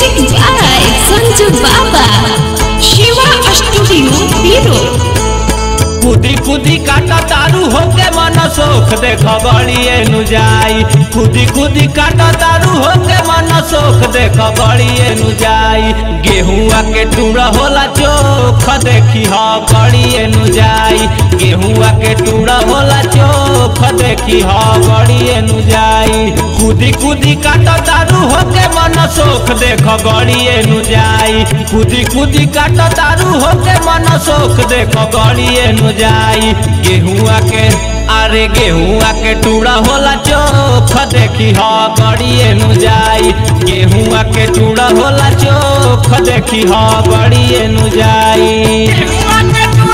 Music by Sanju Baba. Shiva Studio Biro. खुदी खुदी काटा तारू होके मन सोख देख बड़िए नु जाई खुदी खुदी काटा तारू होके मन सोख देख बड़िए नु जाई गेहुआ के टूड़ा होला चोख देखी ह बड़िए नु जाई गेहुआ के टूड़ा होला चोख देखी ह बड़िए नु जाई खुदी खुदी काटा तारू होके मन सोख देख बड़िए नु जाई खुदी खुदी काटा तारू होके मन सोख देख बड़िए नु जाई गेहुआ के अरे गेहुआ के टूड़ा होला चोख देखी ह बड़िए नु जाई गेहुआ के टूड़ा होला चोख देखी ह बड़िए नु जाई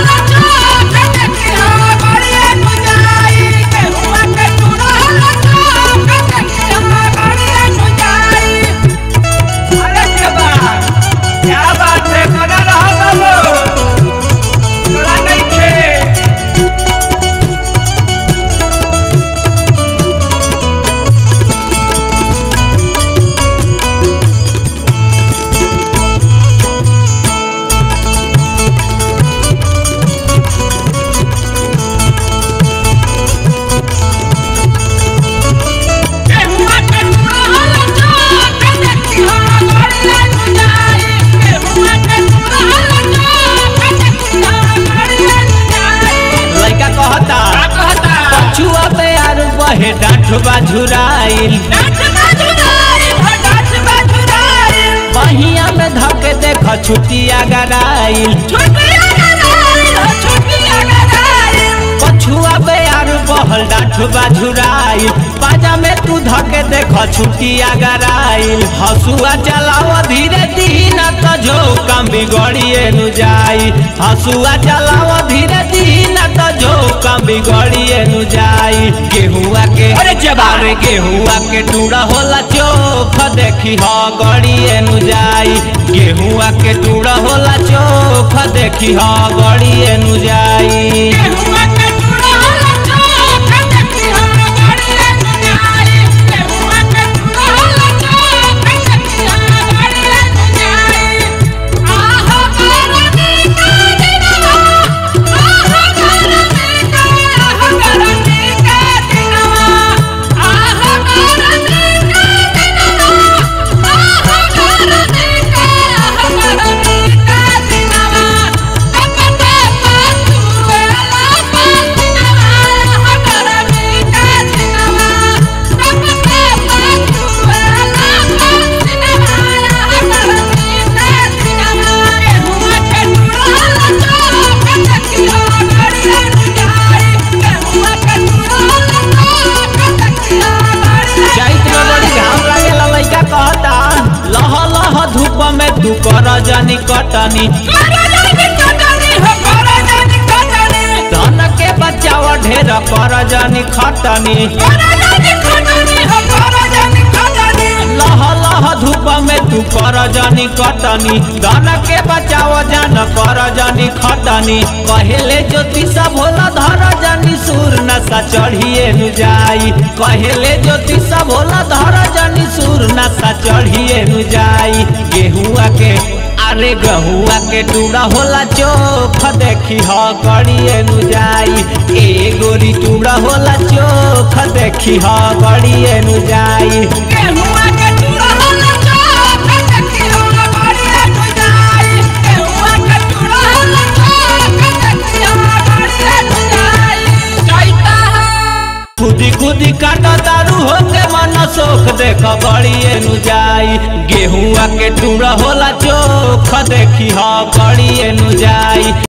अरे क्या बात क्या बात है बना रहा बाबू थोड़ा नहीं थे लड़का कहता पछुआ पे यार बहे डांठ बाझुराइल बहिया में धके देख छुटिया गराइल पछुआ पे यार बहल डांठ बाझुराइल पाजा में तू धके देख छुटिया गराइल हसुआ चलाव धीरे धीरे तो जो काम बिगड़िए नु जाई हसुआ चलाव धीरे धीरे तो जो काम बिगड़िए नु जाई गेहुआ के अरे जबा। अरे गेहुआ के टूड़ा होला चोख देखी ह गड़िए नु जाई गेहुआ के टूड़ा होला चोख देखी ह गड़िए नु जाई जाइत में बड़ी घाम लागेला लइका कहता लह लह धूप में तू कर जानी कटनी धन के बचाव ढेर कर जानी खटनी लह लह धूप में तू कर जानी कटनी धन के बचाव जान कर जानी खटनी कहेले ज्योति सब होला धर जानी सूर नशा चढ़िए नु जाई कहेले ज्योति सब होला धर जानी सूर नशा चढ़िए नु जाई गेहुआ के अरे गहुआ के टूड़ा होला चोख देखी ह गड़िए नु जाई ए गोरी टूड़ा होला चोख देखी ह गड़िए नु जाई खुदी खुदी काटा दारू होके मन सोख देख बड़िए नु जाई गेहुआ के टूड़ा होला चोख देखी ह बड़िए नु जाई